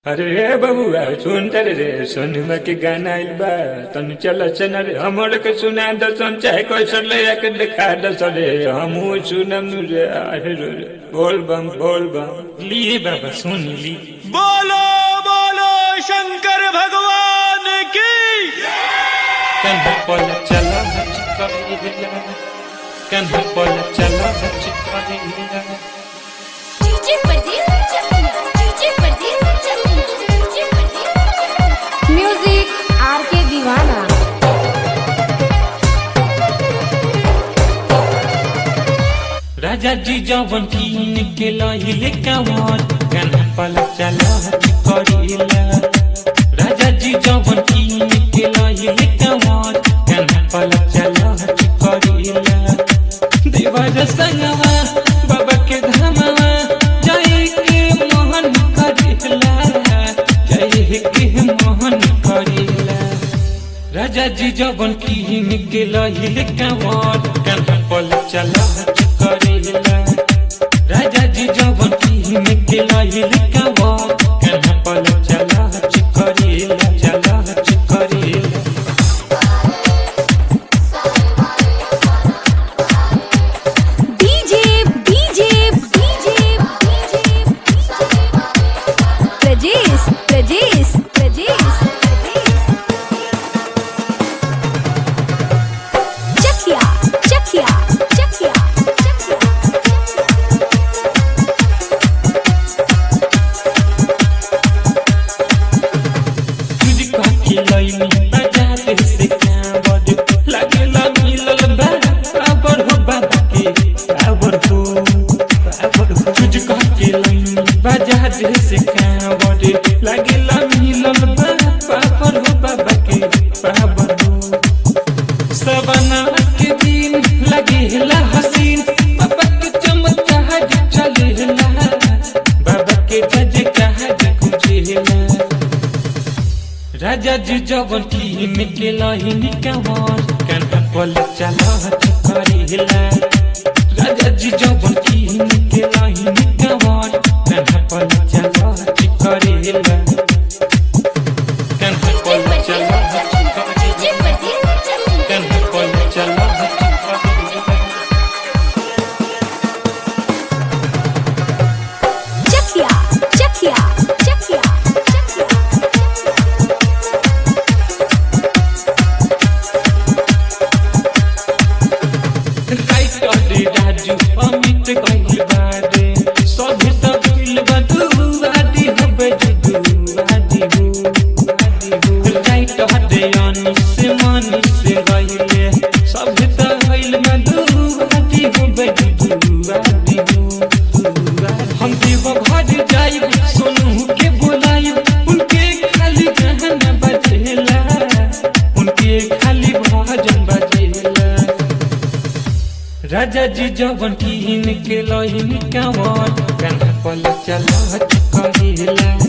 अरे रे बबुआ सुन तर रे सोनुमा के गाना आइल बा तनु चल सन रे हमर के सुना द सन चाहे कैसन ले के दिखा द सन रे हमहू सुनम नु रे अरे रे रे। बोल बम बोल बम ली बाबा सुन ली बोलो बोलो शंकर भगवान की कन्हा पल चला चिपका कन्हा पल चला चिपका डीजे परदेस चलना डीजे परदेस चलना डीजे परदेस म्यूजिक आर के दीवाना राजा जी जवन कीन के लहिले कावर कन्हा पल चला करीला राजा जी जवन कीन के लहिले कावर कन्हा पल चला करीला देवर संगवा बाबा के धमवा जय के मोहन करीला जय के मोहन करीला राजा जी जवन कीन के लहिले कावर कन्हा पल चला करेला राजा जी जवन कीन के लहिले कावर कन्हा पल चला करेला चला करेला DJ DJ DJ Prajesh Prajesh Prajesh Chakhia Chakhia Chakhia तुझको खिलैनी बाजार से कांवर लागेला मिलल बा काबर हो बाबा के काबर हो काबर हो तुझको खिलैनी बाजार से कांवर लागेला मिलल बा काबर हो बाबा के काबर हो सवना के दिन लगेला हसीन बाबा के चमत्कार चलेला बाबा के जज कहा गुजेला राजा जी जवन कीन के लहिन कंवर कन्हा पल चला करेला राजा जी जवन कीन के लहिन कंवर कन्हा पल चला करेला कन्हा पल चला डीजे परदेस चलना कन्हा पल चला करेला चखिया चखिया चखिया राइटरे राजू अमित कहिल बारे सभी सब मिल बदू आदि हबे जुदू आदि हो आदि हो राइटरे अनिस मनिस रहिले सभी त हइल बदू आदि हबे जुदू आदि हो हम देव घर जाइब सोनू के बोलाइब उनके खाली गाना बजेला उनके खाली भजन बजेला राजा जी जवन कीन के लहिन कावर कन्हा पल चला करेला